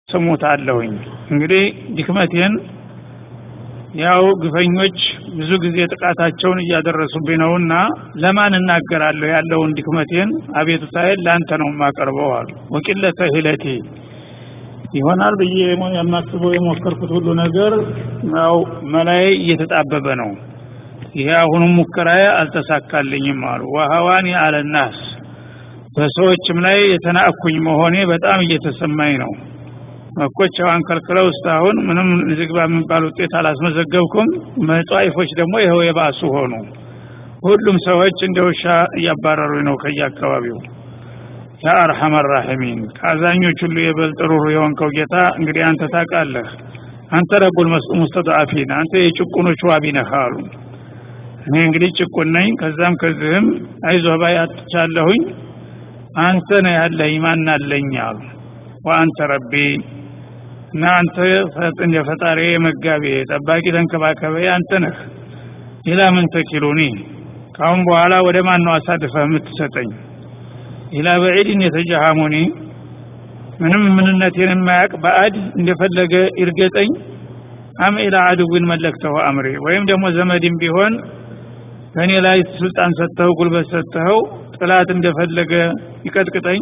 ስሙታለሁኝ እንግዲህ ድክመቴን ያው ግፈኞች ብዙ ጊዜ ጥቃታቸውን እያደረሱብኝ ነውና ለማን እናገራለሁ ያለውን ድክመቴን አቤቱታዬን ለአንተ ነው የማቀርበው አሉ ወቂለተ ሂለቴ ይሆናል ብዬ የማስበው የሞከርኩት ሁሉ ነገር ያው መላይ እየተጣበበ ነው ይሄ አሁኑም ሙከራዬ አልተሳካልኝም አሉ ወሀዋኒ አለናስ በሰዎችም ላይ የተናእኩኝ መሆኔ በጣም እየተሰማኝ ነው መኮች አሁን ከልክለው እስካሁን ምንም ዝግባ የሚባል ውጤት አላስመዘገብኩም መጽዋይፎች ደግሞ ይኸው የባሱ ሆኑ ሁሉም ሰዎች እንደ ውሻ እያባረሩ ነው ከየአካባቢው ያ አርሐመ ራሒሚን ከአዛኞች ሁሉ የበልጥ ሩሩ የሆንከው ጌታ እንግዲህ አንተ ታውቃለህ አንተ ረቡል ሙስተضዓፊን አንተ የጭቁኖች ዋቢ ነህ አሉ እኔ እንግዲህ ጭቁን ነኝ ከዛም ከዚህም አይዞህ ባይ አጥቻለሁኝ አንተ ነህ ያለኝ ማን አለኝ አሉ ወአንተ ረቢ እና አንተ ፈጥን የፈጣሪ መጋቢ ጠባቂ ተንከባከበ አንተ ነህ ኢላ ምን ተኪሉኒ ካሁን በኋላ ወደ ማን ነው አሳልፈህ የምትሰጠኝ ኢላ በዒድን የተጃሃሙኒ ምንም ምንነቴን የማያውቅ በአድ እንደፈለገ ይርገጠኝ አም ኢላ አድዊን መለክተው አምሪ ወይም ደግሞ ዘመድም ቢሆን በእኔ ላይ ስልጣን ሰጥተው ጉልበት ሰጥተው ጥላት እንደፈለገ ይቀጥቅጠኝ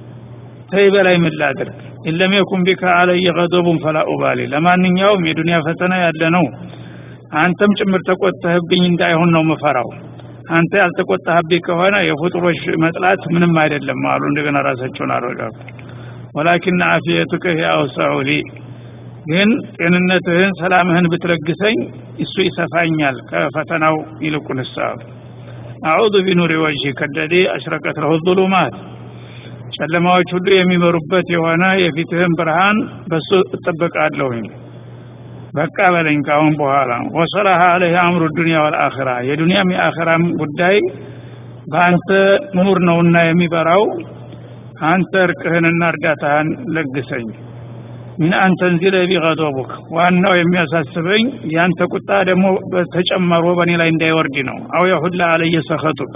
ተይ በላይ ምን ላድርግ ኢለም የኩን ቢከ አለየ ገዶቡን ፈላ ኡባሊ ለማንኛውም የዱንያ ፈተና ያለ ነው አንተም ጭምር ተቆጥተህብኝ እንዳይሆን ነው ምፈራው አንተ ያልተቆጣህብኝ ከሆነ የፍጡሮች መጥላት ምንም አይደለም አሉ እንደገና ራሳቸውን አረጋጉ ወላኪን አፊየቱከ ሂየ አውሰዑ ሊ ግን ጤንነትህን ሰላምህን ብትለግሰኝ እሱ ይሰፋኛል ከፈተናው ይልቁንስ አሉ አዑዙ ቢኑሪ ወጅህ ከለዚ አሽረቀት ለሁ ظሉማት ጨለማዎች ሁሉ የሚመሩበት የሆነ የፊትህን ብርሃን በሱ እጠበቃለሁኝ በቃ በለኝ ካሁን በኋላ ወሰላሀ አለህ አምሩ ዱንያ ወልአኺራ የዱንያም የአኺራም ጉዳይ በአንተ ኑር ነውና የሚበራው አንተ እርቅህንና እርዳታህን ለግሰኝ ምን አንተንዚለ ቢገዶቡክ ዋናው የሚያሳስበኝ ያንተ ቁጣ ደግሞ ተጨመሮ በእኔ ላይ እንዳይወርድ ነው አው የሁላ አለየ ሰኸቱክ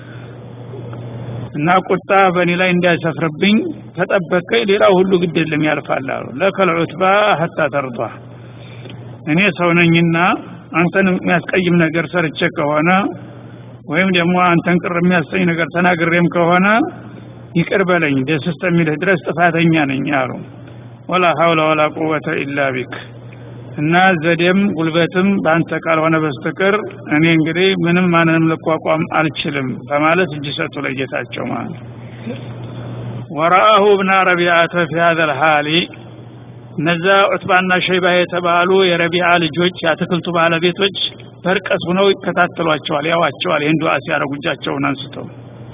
እና ቁጣ በእኔ ላይ እንዳይሰፍርብኝ ተጠበቀኝ ሌላው ሁሉ ግድ የለም ያልፋል አሉ ለከል ዑትባ ሀታ ተርዷ እኔ ሰው ነኝና አንተን የሚያስቀይም ነገር ሰርቼ ከሆነ ወይም ደግሞ አንተን ቅር የሚያሰኝ ነገር ተናግሬም ከሆነ ይቅር በለኝ ደስ እስከሚልህ ድረስ ጥፋተኛ ነኝ አሉ ወላ ሀውለ ወላ ቁወተ ኢላ ቢክ እና ዘዴም ጉልበትም በአንተ ካልሆነ በስተቀር እኔ እንግዲህ ምንም ማንንም ልቋቋም አልችልም በማለት እጅ ሰጡ ለጌታቸው ማለት ወረአሁ ብና ረቢዓተ ፊ ሀዘ ልሃሊ እነዛ ዑትባና ሸይባ የተባሉ የረቢዓ ልጆች የአትክልቱ ባለቤቶች በርቀት ሁነው ይከታተሏቸዋል ያዋቸዋል ይህን ዱዓ ሲያደርጉ እጃቸውን አንስተው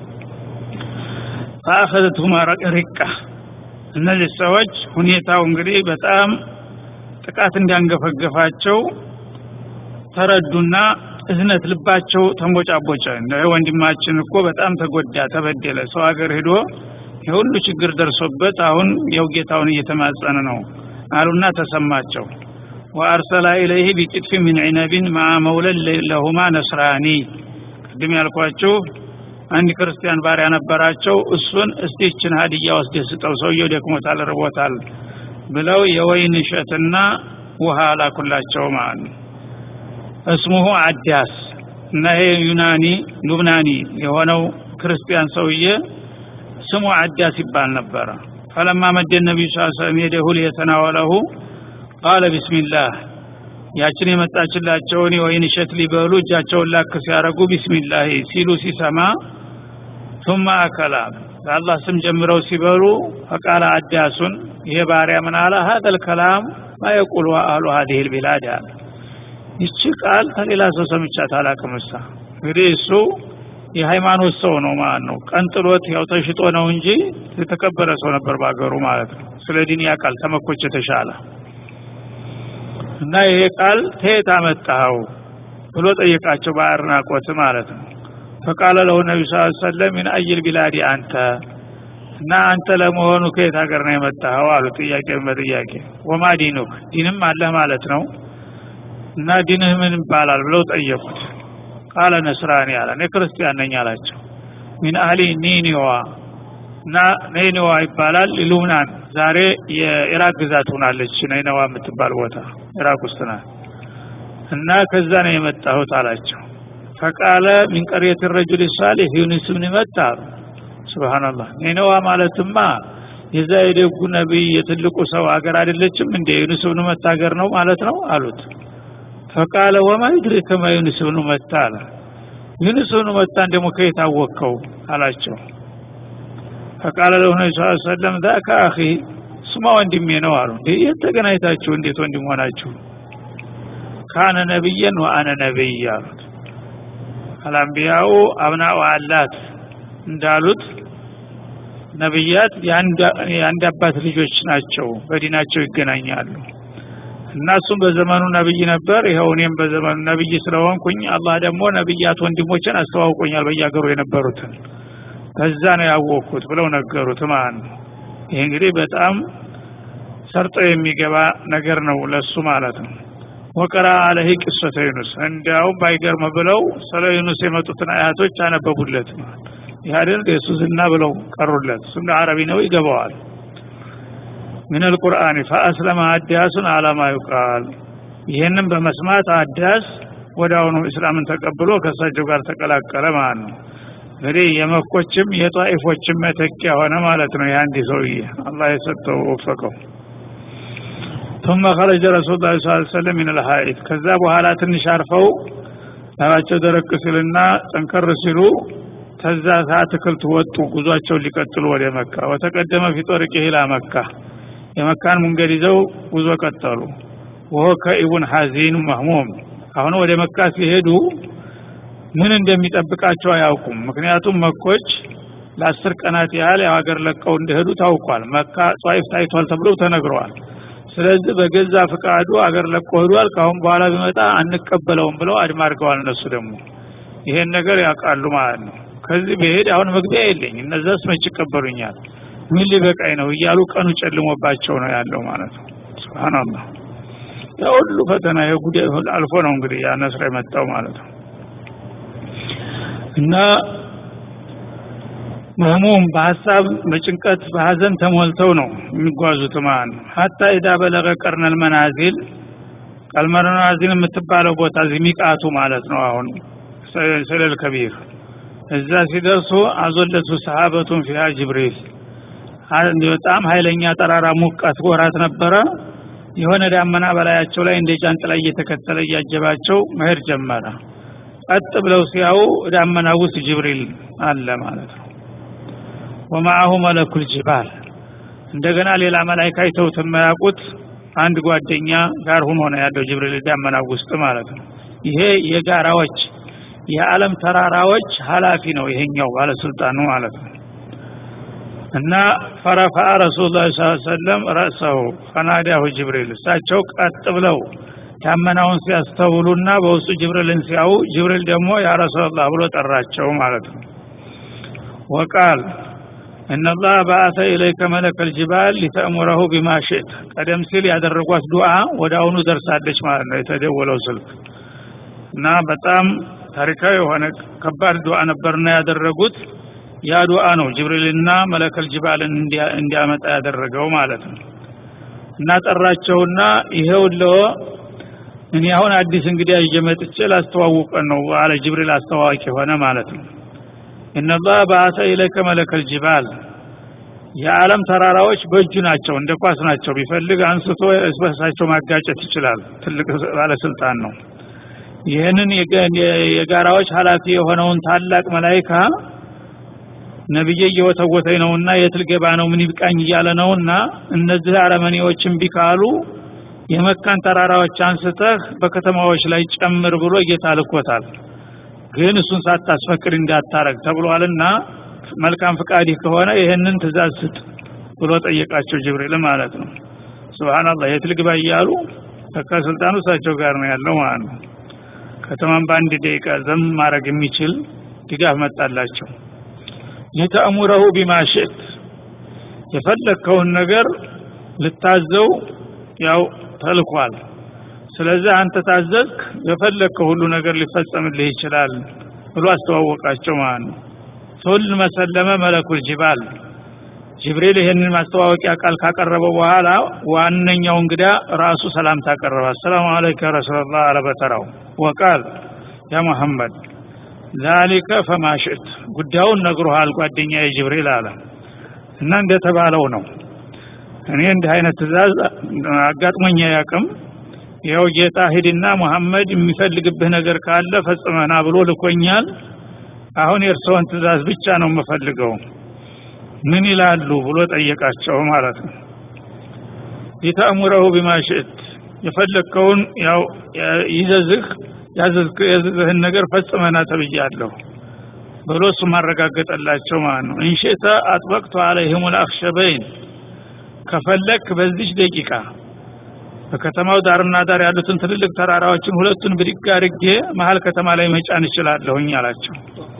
ፈአኸዘትሁማ ሪቃ እነዚህ ሰዎች ሁኔታው እንግዲህ በጣም ጥቃት እንዲያንገፈገፋቸው ተረዱና እዝነት ልባቸው ተንቦጫቦጨ ወንድማችን እኮ በጣም ተጎዳ ተበደለ ሰው ሀገር ሄዶ የሁሉ ችግር ደርሶበት አሁን የው ጌታውን እየተማጸነ ነው አሉና ተሰማቸው ወአርሰላ ኢለይህ ቢቅጥፊ ምን ዒነቢን ማ መውለን ለሁማ ነስራኒ ቅድም ያልኳችሁ አንድ ክርስቲያን ባሪያ ነበራቸው እሱን እስቲ ይችን ሀዲያ ወስደህ ስጠው ሰውየው ደክሞታል ርቦታል ብለው የወይን እሸትና ውሃ ላኩላቸው ማለት ነው እስሙሁ አዳስ እና ይሄ ዩናኒ ሉብናኒ የሆነው ክርስቲያን ሰውዬ ስሙ አዳስ ይባል ነበረ ፈለማ መደ ነቢዩ ስ ሰለም የደሁ ሊየተናወለሁ ቃለ ቢስሚላህ ያችን የመጣችላቸውን የወይን እሸት ሊበሉ እጃቸውን ላክ ሲያደረጉ ቢስሚላህ ሲሉ ሲሰማ ثم አከላ በአላህ ስም ጀምረው ሲበሉ ፈቃለ አዳሱን ይሄ ባሪያ ምን አለ هذا الكلام ما يقول اهل هذه البلاد አለ ይቺ ቃል ከሌላ ሰው ሰምቻት አላቅም እሳ እንግዲህ እሱ የሃይማኖት ሰው ነው ማለት ነው ቀንጥሎት ያው ተሽጦ ነው እንጂ የተከበረ ሰው ነበር ባገሩ ማለት ነው ስለ ዲን ያውቃል ተመኮች የተሻለ እና ይሄ ቃል ተየት አመጣኸው ብሎ ጠየቃቸው በአድናቆት ማለት ነው ፈቃለ ለሁ ነቢ ስ ሰለም ምን አይል ቢላዲ አንተ እና አንተ ለመሆኑ ከየት ሀገር ነው የመጣኸው አሉ ጥያቄ በጥያቄ ወማ ዲኑክ ዲንም አለህ ማለት ነው እና ዲንህ ምን ይባላል ብለው ጠየቁት ቃለ ነስራኒ አለ እኔ ክርስቲያን ነኝ አላቸው ሚን አህሊ ኒኒዋ እና ነይነዋ ይባላል ሉብናን ዛሬ የኢራቅ ግዛት ሆናለች ነይነዋ የምትባል ቦታ ኢራቅ ውስጥ ናት እና ከዛ ነው የመጣሁት አላቸው ፈቃለ ሚን ቀርየት ረጁል ሳሊህ ዩኒስ ብን መታ ስብሓንላህ ነይነዋ ማለትማ የዛ የደጉ ነቢይ የትልቁ ሰው ሀገር አይደለችም እንደ ዩኑስ ብኑ መታ ሀገር ነው ማለት ነው አሉት ፈቃለ ወማ ይድሪከ ማ ዩኑስ ብኑ መታ አለ ዩኑስ ብኑ መታን ደግሞ ከየት አወቅከው አላቸው ፈቃለ ለሁ ነቢ ስ ሰለም ዛከ አኺ ስማ ወንድሜ ነው አሉ እንዴ የት ተገናኝታችሁ እንዴት ወንድም ሆናችሁ ካነ ነቢየን ወአነ ነቢይ አሉት አልአንቢያኡ አብናኡ አላት እንዳሉት ነቢያት የአንድ አባት ልጆች ናቸው በዲናቸው ይገናኛሉ እና እሱም በዘመኑ ነብይ ነበር ይኸው እኔም በዘመኑ ነብይ ስለሆንኩኝ አላህ ደግሞ ነብያት ወንድሞችን አስተዋውቆኛል በየሀገሩ የነበሩትን ከዛ ነው ያወቅኩት ብለው ነገሩት ማለት ነው ይህ እንግዲህ በጣም ሰርጦ የሚገባ ነገር ነው ለሱ ማለት ነው ወቀራ አለህ ቅሶተ ዩኑስ እንዲያውም ባይገርም ብለው ስለ ዩኑስ የመጡትን አያቶች አነበቡለት ይህ አይደል የእሱ ዝና ብለው ቀሩለት እሱም አረቢ ነው ይገባዋል ምን አልቁርአን ፈአስለመ አዳሱን አላማ ይቃል ይህንም በመስማት አዳስ ወደ አሁኑ እስላምን ተቀብሎ ከእሳቸው ጋር ተቀላቀለ ማለት ነው እንግዲህ የመኮችም የጣኢፎችም መተኪያ ሆነ ማለት ነው የአንድ ሰውዬ አላህ የሰጠው ወፈቀው ثم خرج رسول الله صلى الله عليه وسلم من الحائط ከዛ በኋላ ትንሽ አርፈው ላባቸው ደረቅ ሲልና ጠንከር ሲሉ ከዛ አትክልት ወጡ ጉዟቸውን ሊቀጥሉ ወደ መካ ወተቀደመ ፊ ጦርቅ ሂላ መካ የመካን መንገድ ይዘው ጉዞ ቀጠሉ ወሆ ከኢቡን ሐዚን መህሙም አሁን ወደ መካ ሲሄዱ ምን እንደሚጠብቃቸው አያውቁም ምክንያቱም መኮች ለአስር ቀናት ያህል የሀገር ለቀው እንደሄዱ ታውቋል መካ ጧይፍ ታይቷል ተብለው ተነግረዋል ስለዚህ በገዛ ፍቃዱ አገር ለቆ ሄዷል ካሁን በኋላ ቢመጣ አንቀበለውም ብለው አድማ አድርገዋል እነሱ ደግሞ ይሄን ነገር ያውቃሉ ማለት ነው ከዚህ በሄድ አሁን መግቢያ የለኝ እነዛስ መች ይቀበሉኛል ምን ሊበቃኝ ነው እያሉ ቀኑ ጨልሞባቸው ነው ያለው ማለት ነው ስብናላህ ያ ሁሉ ፈተና የጉዳይ አልፎ ነው እንግዲህ ያ ነስር የመጣው ማለት ነው እና መህሙም በሀሳብ በጭንቀት በሀዘን ተሞልተው ነው የሚጓዙት ማለት ነው ሀታ ኢዳ በለገ ቀርነል መናዚል ቀልመናዚል የምትባለው ቦታ ሚቃቱ ማለት ነው አሁን ሰለል ከቢር እዛ ሲደርሱ አዞለቱ ሰሃበቱን ፊሃ ጅብሪል በጣም ኃይለኛ ጠራራ ሙቀት ወራት ነበረ የሆነ ዳመና በላያቸው ላይ እንደ ጃንጥላ እየተከተለ እያጀባቸው መሄድ ጀመረ ቀጥ ብለው ሲያው ዳመና ውስጥ ጅብሪል አለ ማለት ነው ወማአሁ መለኩል ጅባል እንደገና ሌላ መላይካ አይተውት የማያውቁት አንድ ጓደኛ ጋር ሁኖ ነው ያለው ጅብሪል ዳመና ውስጥ ማለት ነው ይሄ የጋራዎች የዓለም ተራራዎች ኃላፊ ነው ይሄኛው ባለስልጣኑ ማለት ነው እና ፈረፋ ረሱሉላህ ሰለላሁ ዐለይሂ ወሰለም ረእሰሁ ፈናዳሁ ጅብሪል እሳቸው ቀጥ ብለው ዳመናውን ሲያስተውሉና በውስጡ ጅብሪልን ሲያዩ ጅብሪል ደግሞ ያ ረሱላህ ብሎ ጠራቸው ማለት ነው ወቃል እነላህ በአተ ኢለይከ መለከል ጅባል ሊተእሙረሁ ቢማ ሽእት ቀደም ሲል ያደረጓት ዱዓ ወደ አሁኑ ደርሳለች ማለት ነው የተደወለው ስልክ እና በጣም ታሪካዊ የሆነ ከባድ ዱዓ ነበርና ያደረጉት ያ ዱዓ ነው ጅብሪልና መለከል ጅባልን እንዲያመጣ ያደረገው ማለት ነው እና ጠራቸውና ይሄው ለው እኔ አሁን አዲስ እንግዲህ እየመጥቼ ላስተዋውቀን ነው አለ ጅብሪል አስተዋዋቂ ሆነ ማለት ነው እነላህ በአተ ኢለከ መለከል ጅባል የዓለም ተራራዎች በእጁ ናቸው እንደ ኳስ ናቸው ቢፈልግ አንስቶ እስበሳቸው ማጋጨት ይችላል ትልቅ ባለስልጣን ነው ይህንን የጋራዎች ሀላፊ የሆነውን ታላቅ መላይካ ነብዬ እየወተወተኝ ነውና የት ልገባ ነው ምን ይብቃኝ እያለ ነውና እነዚህ አረመኔዎችን ቢካሉ የመካን ተራራዎች አንስተህ በከተማዎች ላይ ጨምር ብሎ ጌታ ልኮታል ግን እሱን ሳታስፈቅድ እንዳታረግ ተብሏልና መልካም ፍቃድህ ከሆነ ይህንን ትእዛዝ ስጥ ብሎ ጠየቃቸው ጅብሪል ማለት ነው ስብሓናላህ የት ልግባ እያሉ ተካ ስልጣኑ እሳቸው ጋር ነው ያለው ማለት ነው ከተማን በአንድ ደቂቃ ዘም ማድረግ የሚችል ድጋፍ መጣላቸው ሊተእሙረሁ ቢማ ሽእት የፈለግከውን ነገር ልታዘው ያው ተልኳል ስለዚህ አንተ ታዘዝክ የፈለግከው ሁሉ ነገር ሊፈጸምልህ ይችላል ብሎ አስተዋወቃቸው ማለት ነው ሱል መሰለመ መለኩል ጅባል ጅብሪል ይህንን ማስተዋወቂያ ቃል ካቀረበ በኋላ ዋነኛው እንግዳ ራሱ ሰላምታ አቀረበ አሰላሙ አለይከ ረሱላላህ አለ በተራው ወቃል ያ መሐመድ ዛሊከ ፈማሽት ጉዳዩን ነግሮሃል ጓደኛ የጅብሪል አለ እና እንደተባለው ነው እኔ እንዲህ አይነት ትእዛዝ አጋጥሞኛ ያቅም ይኸው ጌታ ሂድና ሙሐመድ የሚፈልግብህ ነገር ካለ ፈጽመና ብሎ ልኮኛል አሁን የእርስዎን ትእዛዝ ብቻ ነው የምፈልገው ምን ይላሉ ብሎ ጠየቃቸው ማለት ነው ሊተእሙረሁ ቢማሽእት የፈለግከውን ያው ይዘዝህ ያዘዝህን ነገር ፈጽመና ተብያለሁ ብሎ እሱ ማረጋገጠላቸው ማለት ነው እንሽእተ አጥበቅቱ አለይህም ልአክሸበይን ከፈለክ በዚች ደቂቃ በከተማው ዳርና ዳር ያሉትን ትልልቅ ተራራዎችን ሁለቱን ብድግ አድርጌ መሀል ከተማ ላይ መጫን እችላለሁኝ አላቸው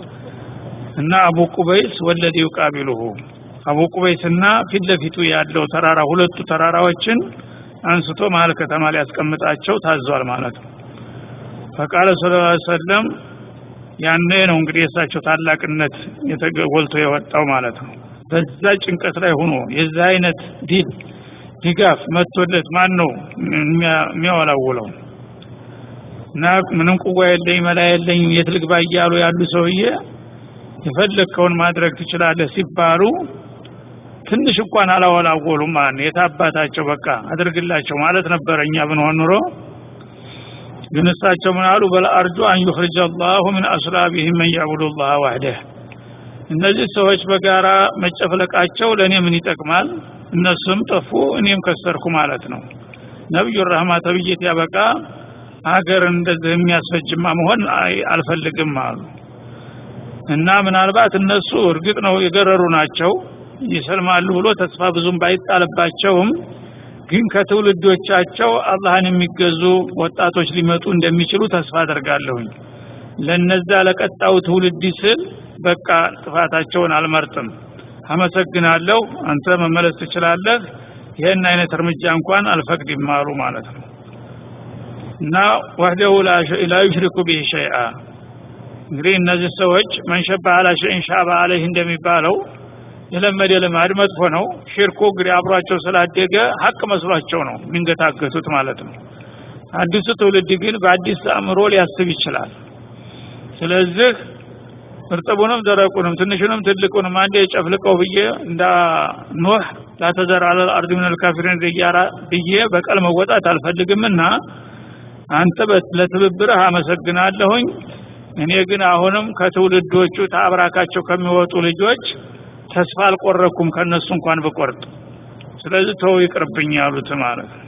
እና አቡ ቁበይስ ወለዲ ዩቃቢሉሁ አቡ ቁበይስና ፊት ለፊቱ ያለው ተራራ ሁለቱ ተራራዎችን አንስቶ መሀል ከተማ ላይ ያስቀምጣቸው ታዟል ማለት ነው ፈቃለ ስለ ሰለም ያኔ ነው እንግዲህ የእሳቸው ታላቅነት ጎልቶ የወጣው ማለት ነው በዛ ጭንቀት ላይ ሆኖ የዛ አይነት ዲል ድጋፍ መጥቶለት ማን ነው የሚያወላውለው እና ምንም ቁዋ የለኝ መላ የለኝ የት ልግባ እያሉ ያሉ ሰውዬ የፈለግከውን ማድረግ ትችላለህ ሲባሉ ትንሽ እንኳን አላወላወሉም ማለት ነው የታባታቸው በቃ አድርግላቸው ማለት ነበረ እኛ ብንሆን ኑሮ ግን እሳቸው ምን አሉ በል አርጁ አን ዩኽርጀ አላሁ ምን አስላቢህም መን ያዕቡዱ ላህ ዋህደህ እነዚህ ሰዎች በጋራ መጨፍለቃቸው ለእኔ ምን ይጠቅማል እነሱም ጠፉ እኔም ከሰርኩ ማለት ነው ነቢዩ ረህማ ተብዬት ያበቃ ሀገር እንደዚህ የሚያስፈጅማ መሆን አልፈልግም አሉ እና ምናልባት እነሱ እርግጥ ነው የገረሩ ናቸው ይሰልማሉ ብሎ ተስፋ ብዙም ባይጣልባቸውም ግን ከትውልዶቻቸው አላህን የሚገዙ ወጣቶች ሊመጡ እንደሚችሉ ተስፋ አደርጋለሁኝ ለነዛ ለቀጣው ትውልድ ስል በቃ ጥፋታቸውን አልመርጥም አመሰግናለሁ አንተ መመለስ ትችላለህ ይህን አይነት እርምጃ እንኳን አልፈቅድም አሉ ማለት ነው እና ወህደሁ ላ ዩሽሪኩ ቢህ ሸይአ እንግዲህ እነዚህ ሰዎች መንሸባ አላ ሸይን ሻባ አለይህ እንደሚባለው የለመደ ልማድ መጥፎ ነው ሽርኩ እንግዲህ አብሯቸው ስላደገ ሀቅ መስሏቸው ነው የሚንገታገቱት ማለት ነው አዲሱ ትውልድ ግን በአዲስ አእምሮ ሊያስብ ይችላል ስለዚህ እርጥቡንም ደረቁንም ትንሹንም ትልቁንም አንዴ ጨፍልቀው ብዬ እንዳ ኖህ ላተዘር አለ አርድ ምን ልካፊሪን ደያራ ብዬ በቀል መወጣት አልፈልግምና አንተ ለትብብርህ አመሰግናለሁኝ እኔ ግን አሁንም ከትውልዶቹ ታብራካቸው ከሚወጡ ልጆች ተስፋ አልቆረኩም ከነሱ እንኳን ብቆርጥ ስለዚህ ተው ይቅርብኝ ያሉት ማለት ነው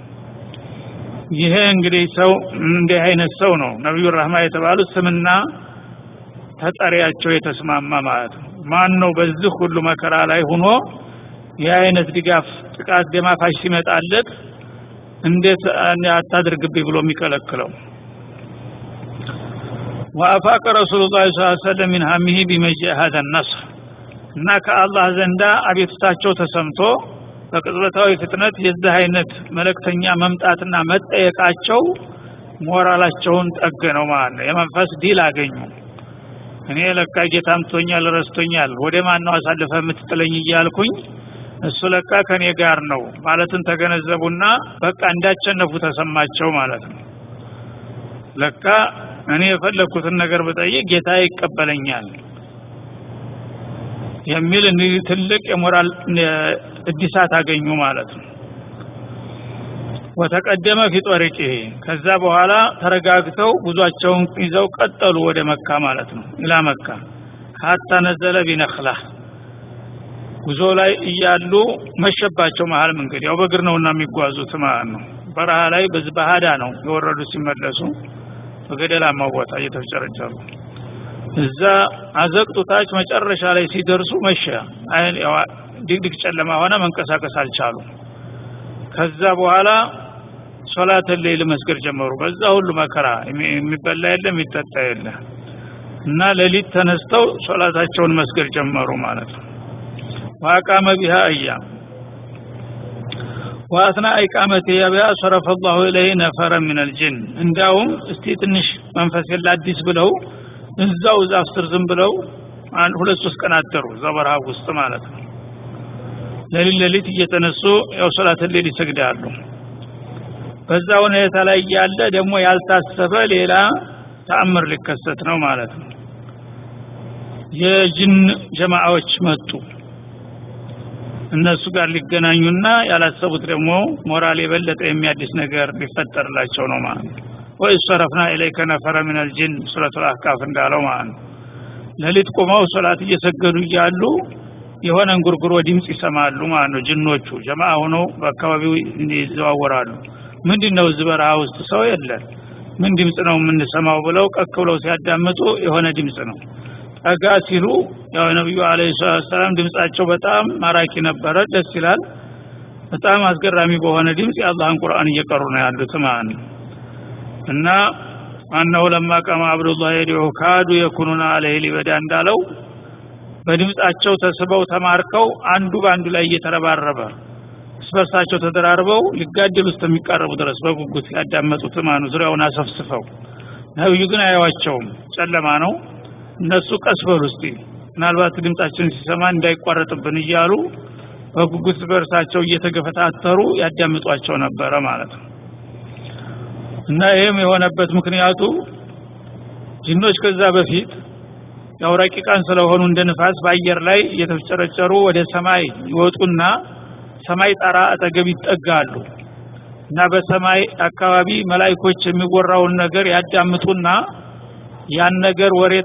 ይሄ እንግዲህ ሰው እንዲህ አይነት ሰው ነው ነቢዩ ረህማ የተባሉት ስምና ተጠሪያቸው የተስማማ ማለት ነው ማን ነው በዚህ ሁሉ መከራ ላይ ሆኖ ይህ አይነት ድጋፍ ጥቃት ደማፋሽ ሲመጣለት እንዴት አታድርግብኝ ብሎ የሚከለክለው ወአፋቀ ረሱሉ ላ ሰለም ሚን ሀሚሂ ቢመጂ ሀዘ ነስር እና ከአላህ ዘንዳ አቤቱታቸው ተሰምቶ በቅጽበታዊ ፍጥነት የዚህ አይነት መለክተኛ መምጣትና መጠየቃቸው ሞራላቸውን ጠገነው ማለት ነው የመንፈስ ዲል አገኙ እኔ ለካ ጌታ ምቶኛል ረስቶኛል ወደ ማን ነው አሳልፈ የምትጥለኝ እያልኩኝ እሱ ለካ ከኔ ጋር ነው ማለትን ተገነዘቡና በቃ እንዳቸነፉ ተሰማቸው ማለት ነው ለካ እኔ የፈለግኩትን ነገር ብጠይቅ ጌታ ይቀበለኛል የሚል እንግዲህ ትልቅ የሞራል እድሳት አገኙ ማለት ነው ወተቀደመ ፊ ጦሪቂ ከዛ በኋላ ተረጋግተው ጉዟቸውን ይዘው ቀጠሉ ወደ መካ ማለት ነው ኢላ መካ ሀታ ነዘለ ቢነክላ ጉዞ ላይ እያሉ መሸባቸው መሀል መንገድ ያው በእግር ነውና የሚጓዙት ማለት ነው በረሃ ላይ በዚህ ባህዳ ነው የወረዱ ሲመለሱ በገደላማው ቦታ እየተፍጨረጨሩ እዛ አዘቅጡ ታች መጨረሻ ላይ ሲደርሱ መሸ ድቅድቅ ጨለማ ሆነ መንቀሳቀስ አልቻሉ ከዛ በኋላ ሶላትን ሌል መስገድ ጀመሩ በዛ ሁሉ መከራ የሚበላ የለ የሚጠጣ የለ እና ሌሊት ተነስተው ሶላታቸውን መስገድ ጀመሩ ማለት ነው ዋቃመ ቢሃ አያም ዋአትና ኢቃመት ያቢያ ሰረፈ ላሁ ኢለይ ነፈረ ምን አልጅን እንዳውም እስቲ ትንሽ መንፈስ የለ አዲስ ብለው እዛው ዛፍ ስር ዝም ብለው አንድ ሁለት ሶስት ቀን አደሩ እዛ በረሃ ውስጥ ማለት ነው ለሊት ለሊት እየተነሱ ያው ሶላትን ሌል ይሰግዳሉ በዛ ሁኔታ ላይ ያለ ደግሞ ያልታሰበ ሌላ ተአምር ሊከሰት ነው ማለት ነው የጅን ጀማዓዎች መጡ እነሱ ጋር ሊገናኙና ያላሰቡት ደግሞ ሞራል የበለጠ የሚያድስ ነገር ሊፈጠርላቸው ነው ማለት ነው ወይ ሰረፍና ኢለይከ ነፈረ ምን አልጅን ሱረቱ አህቃፍ እንዳለው ማለት ነው ለሊት ቆመው ሶላት እየሰገዱ እያሉ የሆነ እንጉርጉሮ ድምፅ ይሰማሉ ማለት ነው ጅኖቹ ጀማ ሆነው በአካባቢው ይዘዋወራሉ ምንድን ነው እዚህ በረሃ ውስጥ ሰው የለን ምን ድምፅ ነው የምንሰማው ብለው ቀክ ብለው ሲያዳምጡ የሆነ ድምፅ ነው ጠጋ ሲሉ ያው ነቢዩ አለ ሰላም ድምፃቸው በጣም ማራኪ ነበረ ደስ ይላል በጣም አስገራሚ በሆነ ድምፅ የአላህን ቁርአን እየቀሩ ነው ያሉት ማለት ነው እና አነሁ ለማ ቀማ አብዱላህ የዲዑ ካዱ የኩኑና አለህ ሊበዳ እንዳለው በድምፃቸው ተስበው ተማርከው አንዱ በአንዱ ላይ እየተረባረበ እስበርሳቸው ተደራርበው ሊጋደሉ እስከሚቃረቡ ድረስ በጉጉት ያዳመጡት ማኑ ዙሪያውን አሰፍስፈው ነብዩ ግን አያዋቸውም ጨለማ ነው እነሱ ቀስ በሉ እስቲ ምናልባት ድምጻችን ሲሰማ እንዳይቋረጥብን እያሉ በጉጉት በእርሳቸው እየተገፈታተሩ ያዳምጧቸው ነበረ ማለት ነው እና ይህም የሆነበት ምክንያቱ ጅኖች ከዛ በፊት ያው ረቂቃን ስለሆኑ እንደ ንፋስ በአየር ላይ እየተፍጨረጨሩ ወደ ሰማይ ይወጡና ሰማይ ጣራ አጠገብ ይጠጋሉ እና በሰማይ አካባቢ መላይኮች የሚወራውን ነገር ያዳምጡና ያን ነገር ወሬ